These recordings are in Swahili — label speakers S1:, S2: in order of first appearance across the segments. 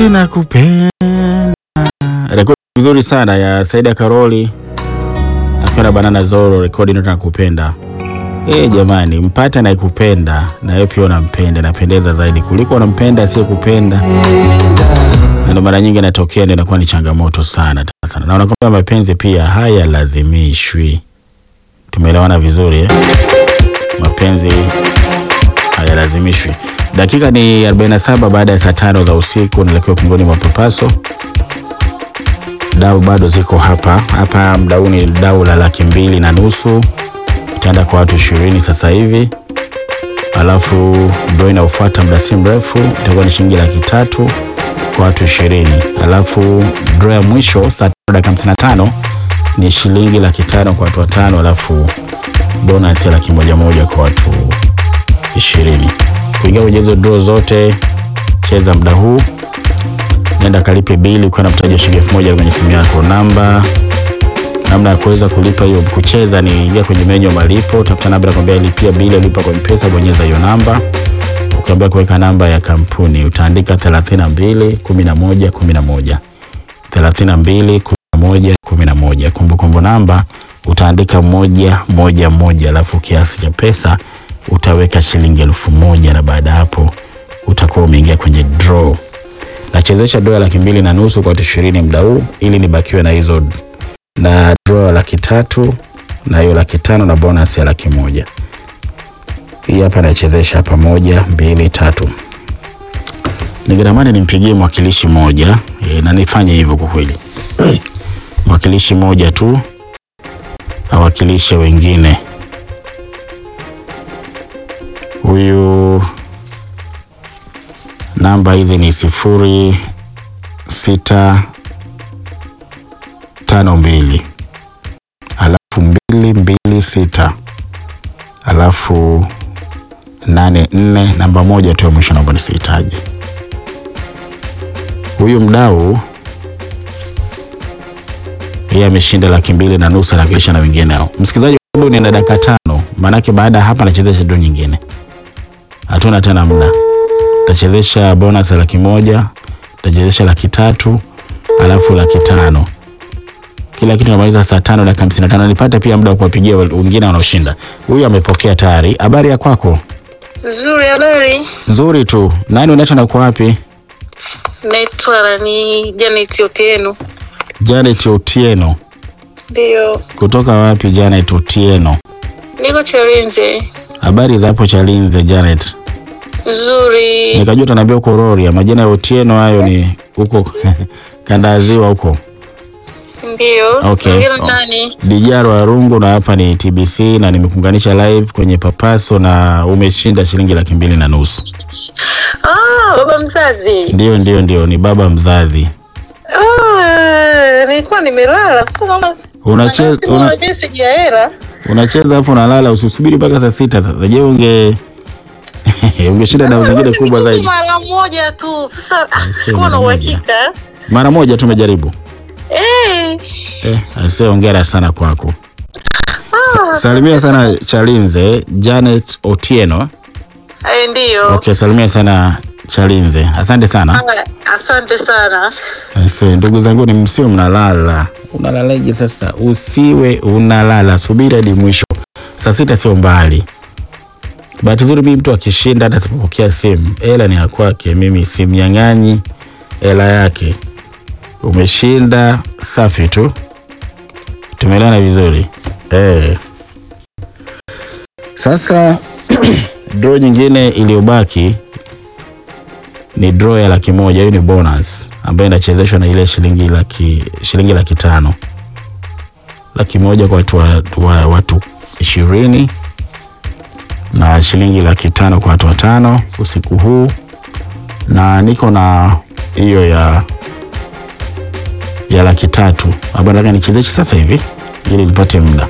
S1: mapenzi na kupenda. Rekodi vizuri sana ya Saida Karoli akiwa na Banana Zoro, rekodi inaitwa nakupenda. Eh, jamani, mpate anayekupenda na wewe pia unampenda, napendeza zaidi kuliko unampenda asiyekupenda. Na ndio mara nyingi inatokea, ndio inakuwa ni changamoto sana sana. Na unakwambia mapenzi pia hayalazimishwi. Tumeelewana vizuri eh? Mapenzi hayalazimishwi. Dakika ni 47 baada ya saa tano za usiku, naelekea ukingoni mwa papaso. Dau bado ziko hapa hapa. Mdau ni dau la laki mbili na nusu itaenda kwa watu ishirini sasa hivi, alafu ndo inaofuata muda si mrefu itakuwa ni shilingi laki tatu kwa watu ishirini, alafu draw ya mwisho saa tano dakika hamsini na tano ni shilingi laki tano kwa watu watano, alafu bonus ya laki moja moja kwa watu ishirini. Kuingia kwenye hizo draw zote, cheza muda huu, nenda kalipe bili ukiwa na mtaji wa shilingi elfu moja kwenye simu yako. Namba namna ya kuweza kulipa hiyo kucheza ni ingia kwenye menyu ya malipo, tafuta namba ya kwambia lipia bili, lipa kwa M-Pesa, bonyeza hiyo namba. Ukiambia kuweka namba ya kampuni utaandika 32 11 11 32 11 11. Kumbukumbu namba utaandika moja moja moja, alafu kiasi cha pesa utaweka shilingi elfu moja na baada ya hapo utakuwa umeingia kwenye draw. Nachezesha draw ya laki mbili na nusu kwa watu ishirini muda huu ili nibakiwe na hizo na draw ya laki tatu na hiyo laki tano na bonus ya laki moja. Hii hapa nachezesha hapa, moja mbili tatu. Ningetamani nimpigie mwakilishi moja e, na nifanye hivyo kwa kweli mwakilishi moja tu awakilishe wengine. Huyu namba hizi ni sifuri sita tano mbili alafu mbili mbili sita alafu nane nne namba moja tu ya mwisho, naomba nisihitaji. Huyu mdau yeye ameshinda laki mbili na nusu, anawakilisha na wengine hao. Msikilizaji wangu, nina dakika tano, maanake baada ya hapa nachezesha doo nyingine, hatuna tena muda. Tachezesha bonus ya laki moja, tachezesha laki tatu alafu laki tano kila kitu namaliza saa tano dakika hamsini na tano nipate pia muda wa kuwapigia wengine wanaoshinda. Huyu amepokea tayari. Habari ya kwako?
S2: Nzuri, habari.
S1: Nzuri tu. Nani unaitwa na uko wapi?
S2: Naitwa ni Janet Otieno.
S1: Janet Otieno.
S2: Ndio,
S1: Kutoka wapi Janet Otieno?
S2: niko Chalinze.
S1: Habari za hapo Chalinze Janet?
S2: Nzuri.
S1: Nikajua utaniambia uko Rorya. Majina ya Otieno hayo ni huko kanda ya ziwa huko.
S2: Ndio.
S1: Okay.
S2: Mwingine
S1: Oh.
S2: nani?
S1: Dijaro Arungu na hapa ni TBC na nimekuunganisha live kwenye Papaso na umeshinda shilingi laki mbili na nusu.
S2: Ah, baba mzazi.
S1: Ndio, ndio, ndio, ni baba mzazi.
S2: Ah, nilikuwa nimelala. Sasa naona
S1: Unacheza una,
S2: una message ya hela.
S1: unacheza hapo unalala, usisubiri mpaka saa sita. Sasa je, unge ungeshinda dau zingine kubwa
S2: Nimetubu
S1: zaidi
S2: Mara moja tu. Sasa ah,
S1: Aisee,
S2: sikuwa
S1: mara
S2: na
S1: moja.
S2: uhakika.
S1: mara moja tu umejaribu.
S2: Eh.
S1: Eh, ase hongera sana kwako. Sa, salimia sana Chalinze Janet Otieno.
S2: Eh, ndio.
S1: Okay, salimia sana Chalinze. Asante sana.
S2: Ah, Asante sana.
S1: Ase, ndugu zangu ni msio mnalala. Unalalaje sasa? Usiwe unalala, subiri hadi mwisho. Saa sita sio mbali. Bahati nzuri mimi mtu akishinda hata sipopokea simu, hela ni ya kwake, mimi simnyang'anyi hela yake. Umeshinda, safi tu, tumeelewana vizuri eh. Sasa draw nyingine iliyobaki ni draw ya laki moja. Hiyo ni bonus ambayo inachezeshwa na ile shilingi laki, shilingi laki tano, laki moja kwa watu, wa, wa, watu ishirini na shilingi laki tano kwa watu watano usiku huu, na niko na hiyo ya ya laki tatu ambayo nataka nichezeshe sasa hivi ili nipate muda,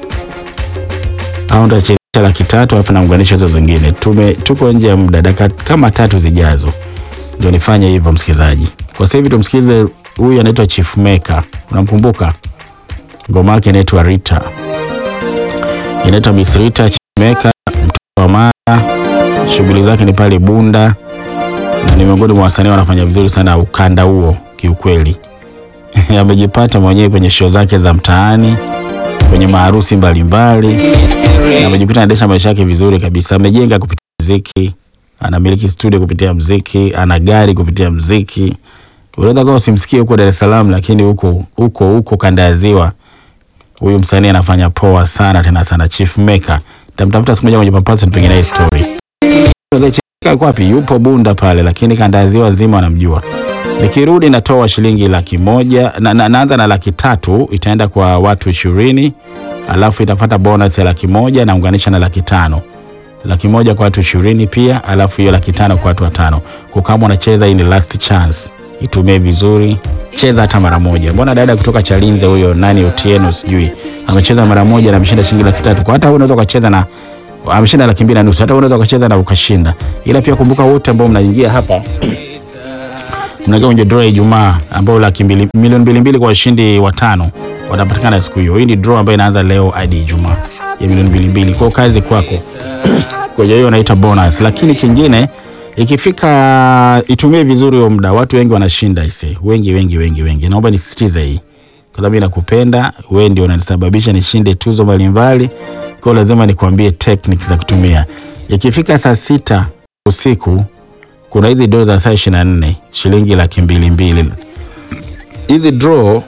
S1: au nitachezesha laki tatu alafu naunganisha hizo zingine. Tume tuko nje ya muda, dakika kama tatu zijazo ndio nifanye hivyo, msikilizaji. Kwa sasa hivi tumsikize huyu anaitwa Chief Maker, unamkumbuka? Ngoma yake inaitwa Rita, inaitwa Miss Rita Chief Maker, mtoto wa Mara. Shughuli zake ni pale Bunda, na ni miongoni mwa wasanii wanafanya vizuri sana ukanda huo kiukweli. Amejipata mwenyewe kwenye show zake za mtaani, kwenye maharusi mbalimbali, na amejikuta anaendesha maisha yake vizuri kabisa. Amejenga kupitia muziki, anamiliki studio kupitia muziki, ana gari kupitia muziki. Unaweza kuwa usimsikie huko Dar es Salaam, lakini huko huko huko kanda ya Ziwa huyu msanii anafanya poa sana tena sana. Chief Maker tamtafuta siku moja kwenye Papaso nipige naye story. Chief Maker yuko wapi? Yupo Bunda pale, lakini kanda ya Ziwa zima wanamjua. Nikirudi natoa shilingi laki moja na, na, naanza na laki tatu itaenda kwa watu ishirini alafu itafata bonus ya laki moja naunganisha na laki tano laki moja kwa watu ishirini pia, alafu hiyo laki tano kwa watu watano. Kwa kama unacheza, hii ni last chance, itumie vizuri, cheza hata mara moja. Mbona dada kutoka Chalinze huyo nani Otieno sijui amecheza mara moja na ameshinda shilingi laki tatu. Kwa hata wewe unaweza ukacheza na ameshinda laki mbili na nusu, hata wewe unaweza ukacheza na ukashinda. Ila pia kumbuka, wote ambao mnaingia hapa mnaingia kwenye draw ya Ijumaa ambao laki mbili milioni mbili mbili kwa washindi watano watapatikana siku hiyo. Hii ni draw ambayo inaanza leo hadi Ijumaa ya milioni mbili mbili. Kwa kazi kwako kwenye hiyo naita bonus, lakini kingine ikifika, itumie vizuri huo muda. Watu wengi wanashinda ise, wengi wengi wengi wengi. Naomba nisisitize hii kwa sababu nakupenda wewe, ndio unanisababisha nishinde tuzo mbalimbali. Kwa hiyo lazima nikwambie techniques za kutumia. Ikifika saa sita usiku kuna hizi draw za saa ishirini na nne shilingi laki mbili mbili. Hizi draw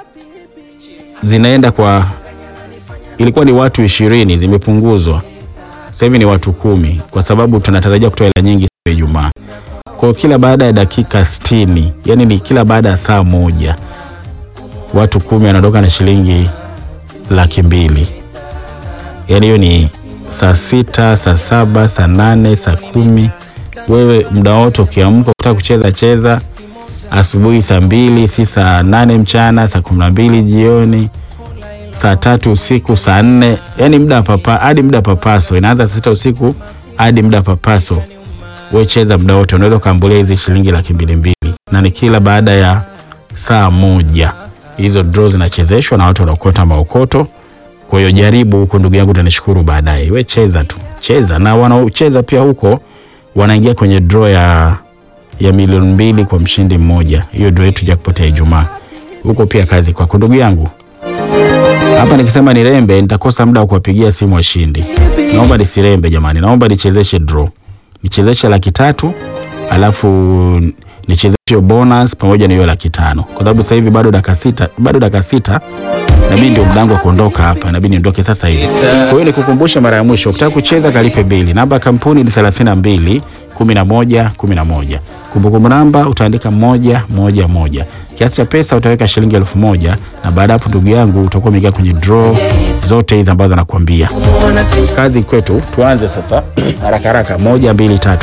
S1: zinaenda kwa, ilikuwa ni watu ishirini, zimepunguzwa sasa hivi ni watu kumi, kwa sababu tunatarajia kutoa hela nyingi siku ya Ijumaa. Kwa hiyo kila baada ya dakika sitini, yani ni kila baada ya saa moja, watu kumi wanaondoka na shilingi laki mbili. Yani hiyo ni saa sita, saa saba, saa nane, saa kumi wewe muda wote ukiamka ukitaka kucheza cheza, asubuhi saa mbili, si saa nane mchana, saa kumi na mbili jioni, saa tatu usiku, saa nne, yani muda papa hadi muda papaso inaanza saa sita usiku hadi muda papaso. Wewe cheza muda wote, unaweza ukaambulia hizi shilingi laki mbili mbili, na ni kila baada ya saa moja. Hizo draw zinachezeshwa na watu wanaokota maokoto. Kwa hiyo jaribu huko, ndugu yangu, utanishukuru baadaye. We cheza tu, cheza na wanaocheza pia huko wanaingia kwenye draw ya, ya milioni mbili kwa mshindi mmoja. Hiyo draw yetu jackpot ya Ijumaa huko pia. Kazi kwako ndugu yangu. Hapa nikisema nirembe nitakosa muda wa kuwapigia simu washindi. Naomba nisirembe jamani, naomba nichezeshe draw, nichezeshe laki tatu alafu nichezeshe bonus pamoja na hiyo laki tano kwa sababu sasa hivi bado dakika sita, bado dakika sita nabidi ndio mdango wa kuondoka hapa, nabidi niondoke sasa hivi. Kwa hiyo nikukumbusha mara ya mwisho, ukitaka kucheza kalipe bili. Namba ya kampuni ni 32 11 11. Kumbukumbu namba utaandika moja moja moja. Kiasi cha pesa utaweka shilingi elfu moja na baada hapo, ndugu yangu, utakuwa umeingia kwenye draw zote hizi ambazo nakwambia. Kazi kwetu, tuanze sasa haraka haraka. Moja, mbili, tatu.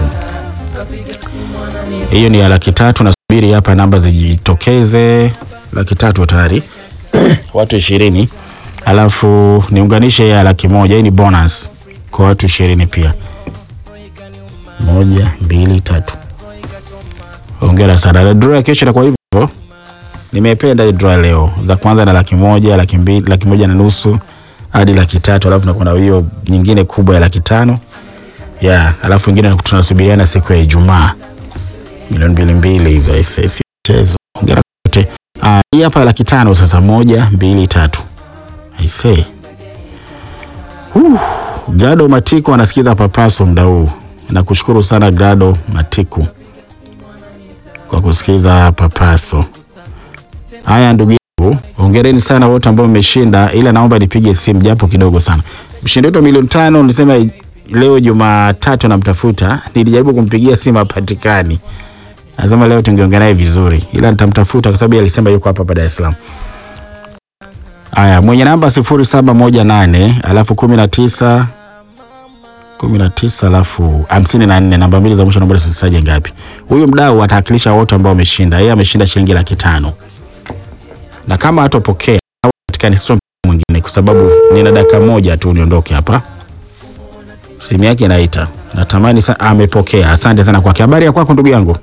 S1: Hiyo ni ya laki tatu. Nasubiri hapa namba zijitokeze. Laki tatu tayari watu ishirini alafu niunganishe ya laki moja. Hii ni bonus kwa watu ishirini pia. Moja, mbili, tatu. Hongera sana. Na draw ya kesho itakuwa hivyo. Nimependa hii draw leo, za kwanza na laki moja, laki mbili, laki moja na nusu hadi laki tatu, alafu nakuwa na hiyo nyingine kubwa ya laki tano ya alafu ingine tunasubiriana siku ya Ijumaa milioni mbili mbili hizo mchezo. Hongera wote. Ah, hii hapa laki tano sasa, moja mbili tatu. I say. Uh, Grado Matiku anasikiza Papaso muda huu. Nakushukuru sana Grado Matiku kwa kusikiza Papaso. Haya ndugu yangu, hongereni sana wote ambao mmeshinda, ila naomba nipige simu japo kidogo sana. Mshindi wetu wa milioni tano nilisema leo Jumatatu namtafuta, nilijaribu kumpigia simu hapatikani. Nasema leo tungeongea naye vizuri, ila nitamtafuta kwa sababu alisema yuko hapa hapa Dar es Salaam. Aya, mwenye namba sifuri saba moja nane alafu kumi na tisa kumi na tisa alafu hamsini na nne namba mbili za mwisho, naomba sisisaje ngapi. Huyu mdau atawakilisha wote ambao wameshinda. Yeye ameshinda shilingi laki tano na kama hatopokea au katika ni storm mwingine, kwa sababu nina dakika moja tu niondoke hapa. Simu yake inaita, natamani sana. Amepokea, asante sana kwake. Habari ya kwako ndugu yangu?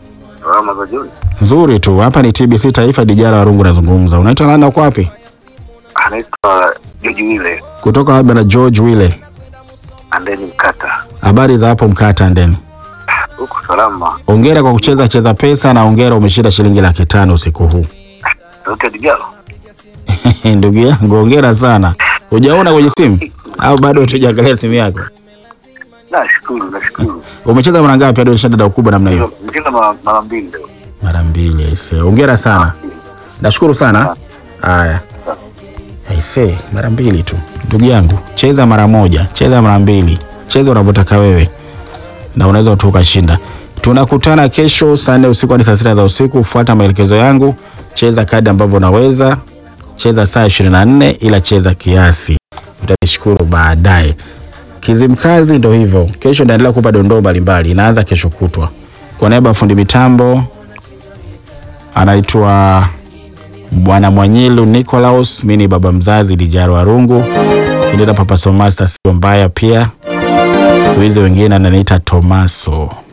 S1: Nzuri tu. Hapa ni TBC Taifa, Dijara Warungu nazungumza. Unaitwa nani na uko wapi?
S3: Anaitwa George Wile
S1: Kutoka wapi? Na George Wile.
S3: Andeni Mkata.
S1: Habari za hapo Mkata Ndeni?
S3: huku salama.
S1: Ongera kwa kucheza cheza pesa na ongera umeshinda shilingi laki tano usiku huu.
S3: Sauti Digalo.
S1: Ndugu yangu ongera sana. Hujaona kwenye simu au bado tujaangalia simu yako?
S3: Nashukuru, nashukuru.
S1: Umecheza mara ngapi hadi unashinda dau kubwa namna hiyo?
S3: Mcheza mara mara mbili leo.
S1: Mara mbili aise. Hongera sana. Nashukuru sana. Haya. Aise, mara mbili tu. Ndugu yangu, cheza mara moja, cheza mara mbili. Cheza unavyotaka wewe. Na unaweza tu ukashinda. Tunakutana kesho saa nne usiku hadi saa sita za usiku. Fuata maelekezo yangu. Cheza kadi ambavyo unaweza. Cheza saa 24 ila cheza kiasi. Utanishukuru baadaye. Kizimkazi ndo hivyo. Kesho naendelea kupa dondoo mbalimbali. Inaanza kesho kutwa. Kwa niaba ya fundi mitambo anaitwa Bwana Mwanyilu Nicolaus, mimi ni baba mzazi Dijaro Arungu, kinita Papa Somasta sio mbaya pia, siku hizi wengine ananiita Tomaso.